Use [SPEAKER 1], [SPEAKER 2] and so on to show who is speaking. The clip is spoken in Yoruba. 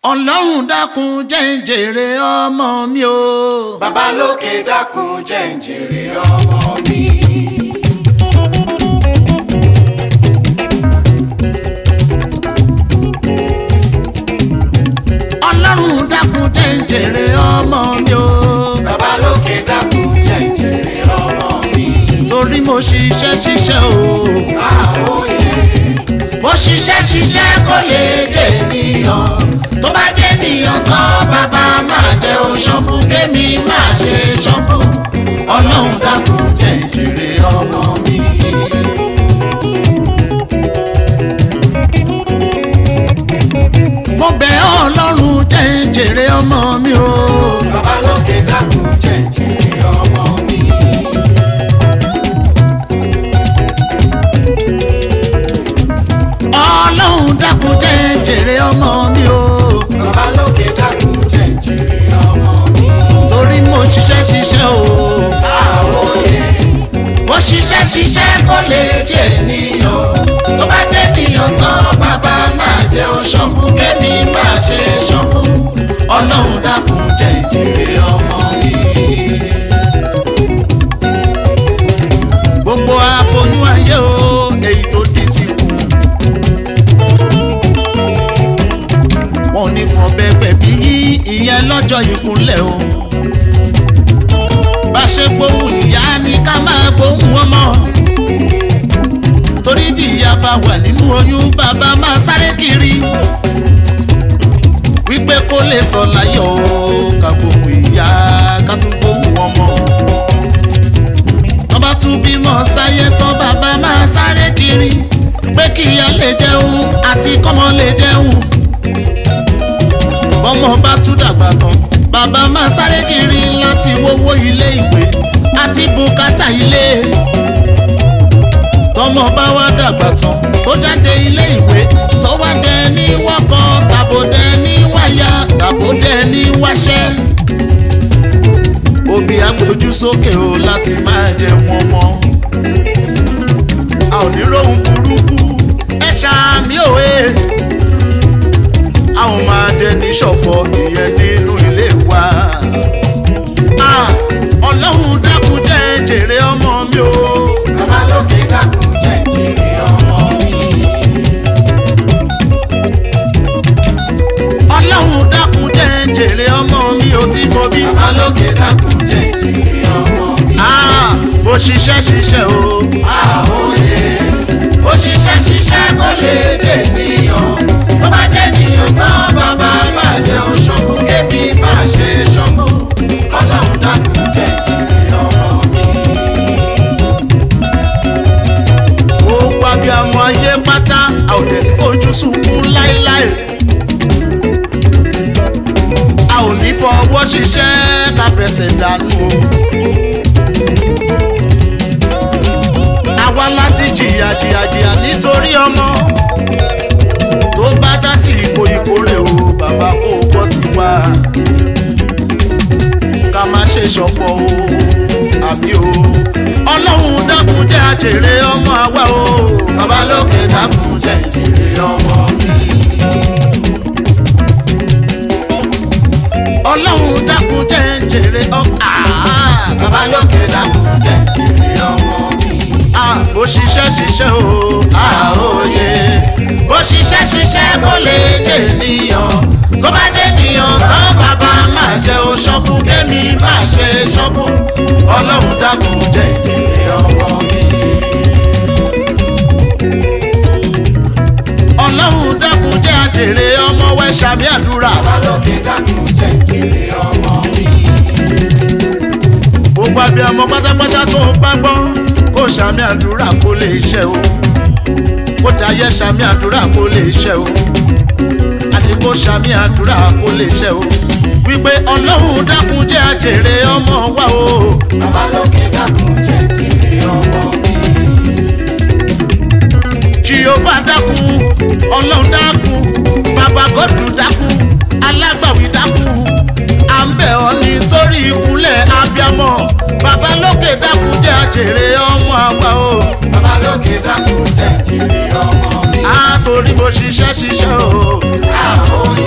[SPEAKER 1] ọlọ́run dákun jẹ́ ń jèrè ọmọ mi o.
[SPEAKER 2] bàbá lókè dákun jẹ́ ń jèrè ọmọ mi.
[SPEAKER 1] ọlọ́run dákun jẹ́ ń jèrè ọmọ mi o.
[SPEAKER 2] bàbá lókè dákun jẹ́ ń jèrè ọmọ mi.
[SPEAKER 1] torí mo ṣiṣẹ́ ṣiṣẹ́ o.
[SPEAKER 2] àwòye
[SPEAKER 1] mo ṣiṣẹ́ ṣiṣẹ́ kó lè jẹ́ ènìyàn tó bá jẹ́ ènìyàn tán bàbá máa jẹ́ oṣọ́kù kémi máa ṣe ṣọ́kù ọlọ́run dákun jẹ́ ń jèrè ọmọ mi. mo bẹ̀ ọ́ ọlọ́run jẹ́ ń jèrè ọmọ mi o.
[SPEAKER 2] bàbá lókè dákun jẹ́ ń jèrè ọmọ mi.
[SPEAKER 1] ọlọ́run dákun jẹ́ ń jèrè ọmọ mi o.
[SPEAKER 2] bàbá lókè dákun jẹ́ ń jèrè ọmọ mi.
[SPEAKER 1] torí mo ṣiṣẹ́ ṣiṣẹ́ o.
[SPEAKER 2] àwòye
[SPEAKER 1] bó ṣiṣẹ́ ṣiṣẹ́ kó lè jẹ́ ènìyàn tó bá jẹ́ ènìyàn tán bàbá máa jẹ́ oṣọ́kù kémi máa ṣe ṣọ́kù ọlọ́run dákun jẹ́ ìjèrè ọmọ mi. gbogbo aboyún ayé o èyí tó di síkù wọn ò ní fọ bẹbẹ bí ìyẹn lọ́jọ́ ìkúnlẹ̀ o bá ṣe gbóhùn ìyá ni ká máa gbóhùn ọmọ torí bí ìyá bá wà nínú oyún bàbá máa sáré kiri wípé kó lè sọ láyọ̀ o, ká gbóhùn ìyá ká tún gbóhùn ọmọ tọ́ba tún bímọ sáyé tán bàbá máa sáré kiri pé kí ìyá lè jẹun àti kọ́mọ lè jẹun bọ́mọ bá tún dàgbà tán bàbá máa sáré kiri láti wówó ilé ìwé àti bùkátà ilé tọmọ bá wá dàgbà tán tó jáde ilé ìwé tó wá dẹ ní wọ́kọ̀ tàbó dẹ ní wáyà tàbó dẹ ní wáṣẹ́ òbí agbójú sókè o láti máa jẹ wọn mọ a ò ní rohun burúkú ẹ ṣàmì òwe a ò máa jẹ ní ṣọ̀fọ̀ ìyẹn nínú ilé wa Ah, ọlọ́run dákun jẹ́ jèrè ọmọ mi o
[SPEAKER 2] bàbá lókè dákun jẹ́ ń jèrè ọmọ mi.
[SPEAKER 1] ọlọ́run dákun jẹ́ jèrè ọmọ mi ò tí mo bí
[SPEAKER 2] bàbá lókè dákun jẹ́ ń jèrè ọmọ mi.
[SPEAKER 1] Ah, bó ṣiṣẹ́ ṣiṣẹ́ o
[SPEAKER 2] àwòye ó ṣiṣẹ́ ṣiṣẹ́ kó lè jẹ́ ènìyàn tó bá jẹ́ ènìyàn tán bàbá máa jẹ́ oṣogbo kémi máa ṣe ṣogbo ọlọ́run dákun jẹ́ jìnnì ọmọ mi.
[SPEAKER 1] ó pa bí ọmọ ayé pátá a ò lè fojú sunkún láéláé a ò ní fọwọ́ ṣiṣẹ́ ká fẹsẹ̀ dànù o. àwa láti jìyà jìyà jìyà nítorí ọmọ tó bá dá sí ipò ìkórè o bàbá kò gbọ́ ti wá ká má ṣe ṣọ̀fọ̀ o àbí o ọlọ́run dákun jẹ́ àjèrè ọmọ àwa o
[SPEAKER 2] bàbá lókè dákun jẹ́ jìnnì ọmọ mi.
[SPEAKER 1] ọlọ́run dákun jẹ́ jèrè ọmọ
[SPEAKER 2] bàbá lókè dákun jẹ́ jìnnì ọmọ mi.
[SPEAKER 1] bó ṣiṣẹ́ ṣiṣẹ́ o
[SPEAKER 2] àwòye
[SPEAKER 1] bó ṣiṣẹ́ ṣiṣẹ́ kó lè jẹ́ ènìyàn tó bá jẹ́ ènìyàn tán bàbá máa jẹ́ oṣọ́kù kémi máa ṣe ṣọ́kù ọlọ́run dákun jẹ́
[SPEAKER 2] jìnnì ọmọ mi.
[SPEAKER 1] ọlọ́run dákun jẹ́ àjèrè ọmọ wẹ́ ṣàmì àdúrà
[SPEAKER 2] bàbá lókè dákun jẹ́ jìnnì ọmọ mi.
[SPEAKER 1] gbogbo abiyamọ pátápátá tó ń bá gbọ́ kó ṣàmì àdúrà kó lè ṣẹ o kó dayẹ ṣàmì àdúrà kó lè ṣẹ o àní kó ṣàmì àdúrà kó lè ṣẹ o wípé ọlọ́run dákun jẹ́ àjèrè ọmọ wa o
[SPEAKER 2] bàbá lókè dákun jẹ́ jìnnì ọmọ mi.
[SPEAKER 1] jehova dákun ọlọ́run dákun bàbá gọ́dù dákun alágbàwí dákun à ń bẹ̀ ọ́ nítorí ìkúnlẹ̀ abiyamọ bàbá lókè dákun jẹ́ àjèrè ọmọ àwa o.
[SPEAKER 2] bàbá lókè dákun jẹ́ jìnnì ọmọ mi.
[SPEAKER 1] a torí mo ṣiṣẹ́ ṣiṣẹ́ o.
[SPEAKER 2] àwòye